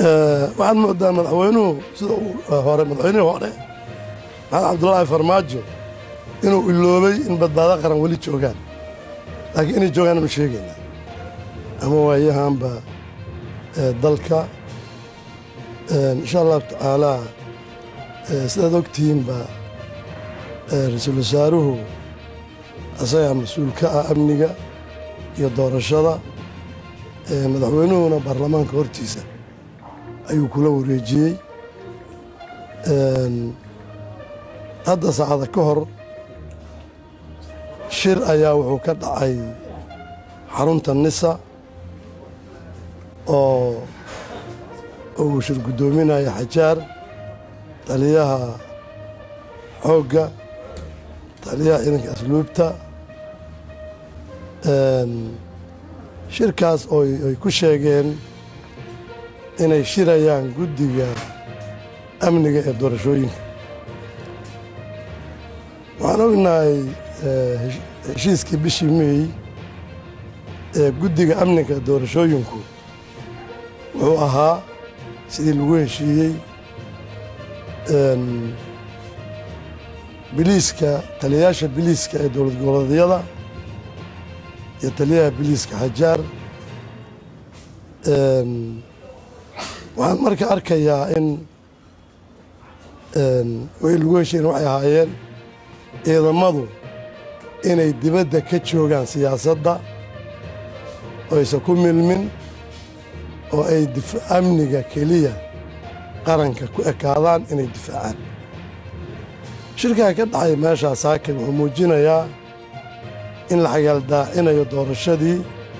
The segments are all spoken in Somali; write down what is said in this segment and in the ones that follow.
waxaad moodaa madaxweynuhu sida uu hore madaxweynihii hore maxamed cabdulaahi farmaajo inuu iloobay in badbaado qaran weli joogaan laakiin inay joogaan ma sheegaynaa ama waayahanba dalka insha allahu tacaalaa sidaad ogtihiinba ra-iisul wasaaruhu asagaa mas-uul ka ah amniga iyo doorashada madaxweynuhuna baarlamaanka hortiisa ayuu kula wareejiyey hadda saacada ka hor shir ayaa wuxuu ka dhacay xarunta nisa oo uu shir guddoominaya xajaar taliyaha xoogga taliyaha ciidanka asluubta shirkaas oo ay ku sheegeen inay shirayaan guddiga amniga ee doorashooyinka waxaan ognahay heshiiskii bishii meey ee guddiga amniga doorashooyinku wuxuu ahaa sidii lagu heshiiyey biliiska taliyayaasha biliiska ee dowlad goboleedyada iyo taliyaha biliiska xajaar waxaan marka arkayaa in way lagu heshiyen waxay ahaayeen ciidamadu inay dibadda ka joogaan siyaasadda oo aysan ku milmin oo ay amniga keliya qaranka ku ekaadaan inay difaacaan shirkaa ka dhacay meeshaa saakin wuxuu muujinayaa in la xagaaldaacinayo doorashadii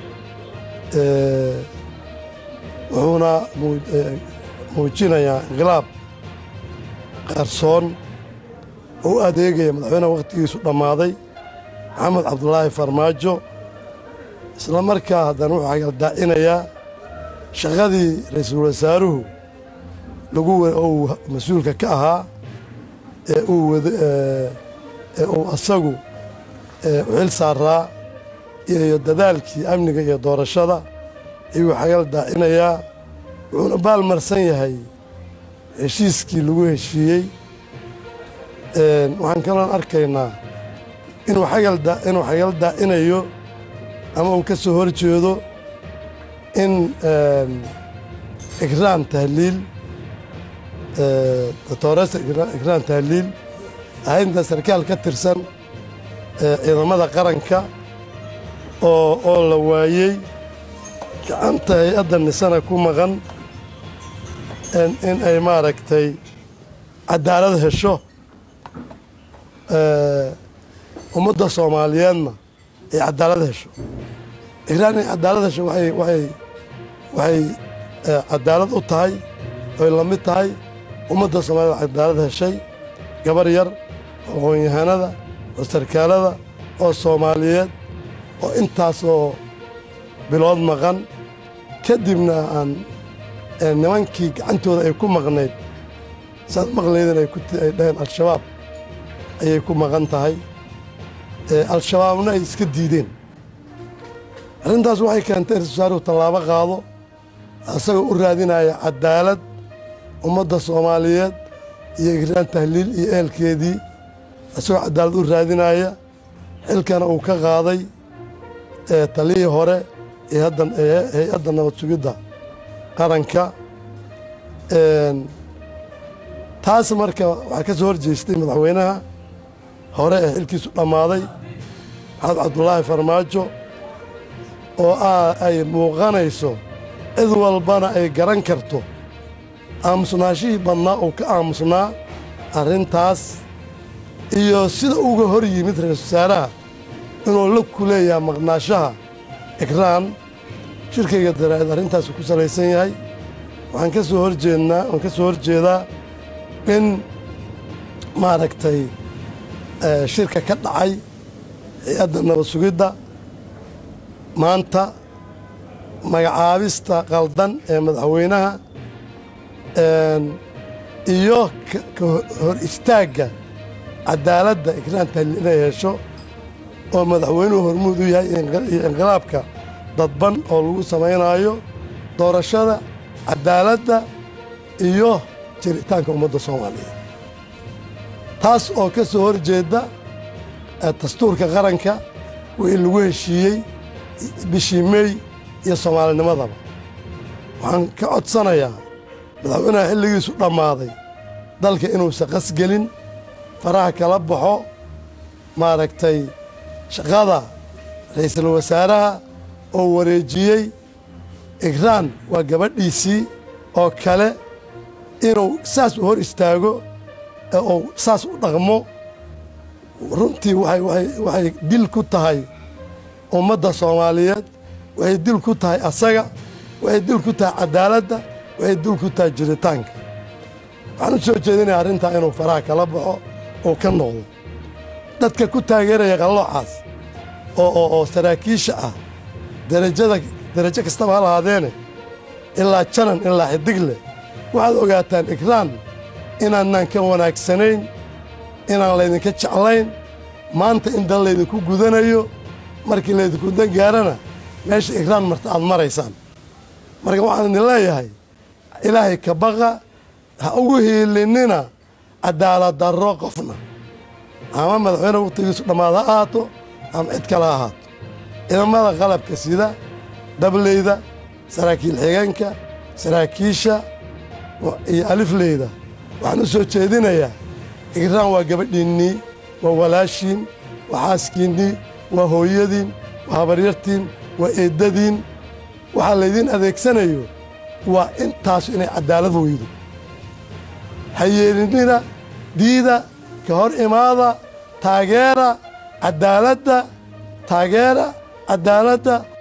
wuxuuna muujinayaa inqilaab qarsoon oo u adeegaya madaxweynaha wakhtigiisu dhammaaday maxamed cabdulaahi farmaajo isla markaa haddana wuxuu xagaaldaacinayaa shaqadii ra-iisul wasaaruhu lagu uu mas-uulka ka ahaa ee uu wad ee uu asagu u xil saaraa iyo dadaalkii amniga iyo doorashada ayuu xagal daacinayaa wuxuuna baalmarsan yahay heshiiskii lagu heshiiyey waxaan kaloon arkaynaa inuu inuu xagal daacinayo ama uu ka soo hor jeedo in ikraan tahliil dotoresa ikraan tahliil ahaynta sarkaal ka tirsan ciidamada qaranka oo oo la waayey gacanta hay-adda nisana ku maqan in ay maaragtay cadaalad hesho ummadda soomaaliyeedna ay cadaalad hesho ikraan ay cadaalad hesho waay waay waxay cadaalad u tahay oy la mid tahay ummadda soomaaliyed cadaalad heshay gabar yar oo aqoon-yahanada oo sarkaalada oo soomaaliyeed oo intaasoo bilood maqan kadibna aan nimankii gacantooda ay ku maqnayd saad maqlaydin ay dhaheen al-shabaab ayay ku maqan tahay al-shabaabna ay iska diideen arrintaas waxay keentay ra-isul wasaaruhu tallaabo qaado isagoo u raadinaya cadaalad ummadda soomaaliyeed iyo ikraan tahliil iyo ehelkeedii isagoo cadaalad u raadinaya xilkana uu ka qaaday taliyii hore hay-adda nabad sugidda qaranka taas marka waxaa ka soo hor jeestay madaxweynaha hore ee xilkiisu dhammaaday maxamed cabdulaahi farmaajo oo ay muuqanayso cid walbana ay garan karto aamusnaashihii badnaa uu ka aamusnaa arrintaas iyo sida uga hor yimid ra-iisul wasaaraha inuu la kuleeyaha maqnaashaha ikraan shirkayga daraa'id arrintaasu ku salaysan yahay waxaan ka soo horjeednaa waan ka soo horjeedaa in maaragtay shirka ka dhacay hay-adda nabad sugidda maanta magacaabista qaldan ee madaxweynaha iyo ka hor istaagga cadaaladda ikraan tahliil inay hesho oo madaxweynuhu hormuud u yahay iyo inqilaabka dadban oo lagu samaynaayo doorashada cadaaladda iyo jiritaanka ummadda soomaaliyeed taas oo ka soo hor jeedda dastuurka qaranka wixii lagu heshiiyey bishii meey iyo soomaalinimadaba waxaan ka codsanayaa madaxweynaha xilligiisu dhammaaday dalka inuusan qasgelin faraha kala baxo maaragtay shaqada ra'iisul wasaaraha oo wareejiyey igraan waa gabadhiisii oo kale inuu saas u hor istaago ee uu saas u dhaqmo runtii waxay dil ku tahay ummadda soomaaliyeed waxay dil ku tahay asaga waxay dil ku tahay caddaaladda waxay dil ku tahay jiritaanka waxaan u soo jeedinaya arrintaa inuu faraha kala baxo oo ka noqdo dadka ku taageeraya qalloocaas oo saraakiisha ah darajada darajo kastaba ha lahaadeene ilaa janan ilaa xidig leh waxaad ogaataan igraan inaanaan ka wanaagsanayn inaan laydinka jeclayn maanta in dal laydinku gudanayo markii laydinku dan gaarana meesha igraan marta aad maraysaan marka waxaan idin leeyahay ilaahay ka baqa ha ugu hiilinina cadaalad darro qofna ama madaxweyne wakhtigiisu dhammaad ha ahaato ama cid kale ha ahaato ciidamada qalabka sida dableyda saraakiil xigeenka saraakiisha iyo alifleyda waxaan u soo jeedinayaa igraan waa gabadhiinnii waa walaashiin waa xaaskiinnii waa hooyadiin waa habaryartiin waa eeddadiin waxaa laydiin adeegsanayo waa intaasu inay caddaalad weydo ha yeelinina diida ka hor imaada taageera caddaaladda taageera caddaaladda